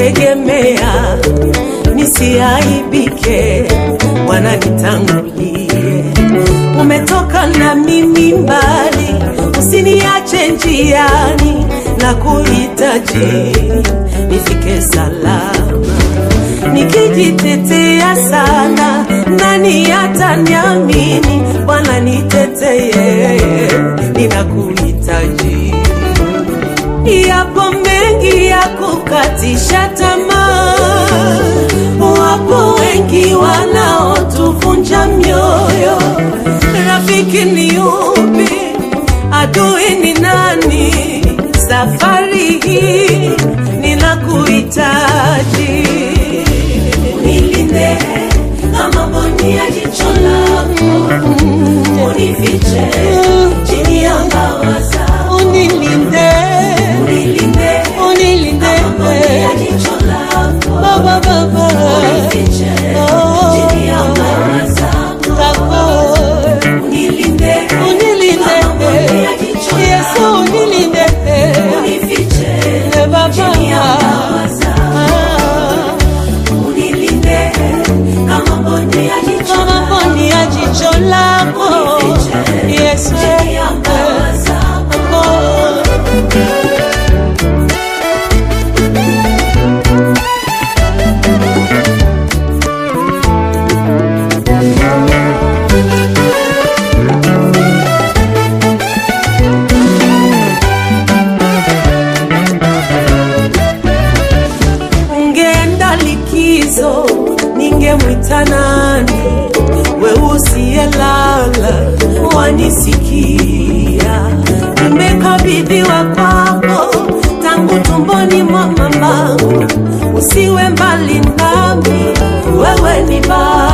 nakutegemea nisiaibike, Bwana nitangulie. Umetoka na mimi mbali, usiniache njiani, na kuhitaji nifike salama. Nikijitetea sana, nani ataniamini? Bwana niteteye, ninakuhitaji. Yapo mengi ya kukatisha tamaa, wapo wengi wanaotuvunja mioyo. Rafiki ni yupi? Adui ni nani? Safari hii ninakuhitaji, unilinde kama mboni ya jicho lako, unifiche chini ya mbawa zako, unilinde unilinde unilinde kama mboni ya jicho lako baba baba unifiche chini ya mbawa zako unilinde unilinde kama mboni ya jicho lako Yesu unilinde unifiche baba chini ya mbawa zako unilinde kama mboni ya jicho kama mboni ya jicho lako Yesu chini ya mbawa zako ungeenda likizo, ningemwita nani? We usiyelala wanisikia, nimekabidhiwa kwako tangu tumboni mwa mamangu. Usiwe mbali nami, wewe ni baba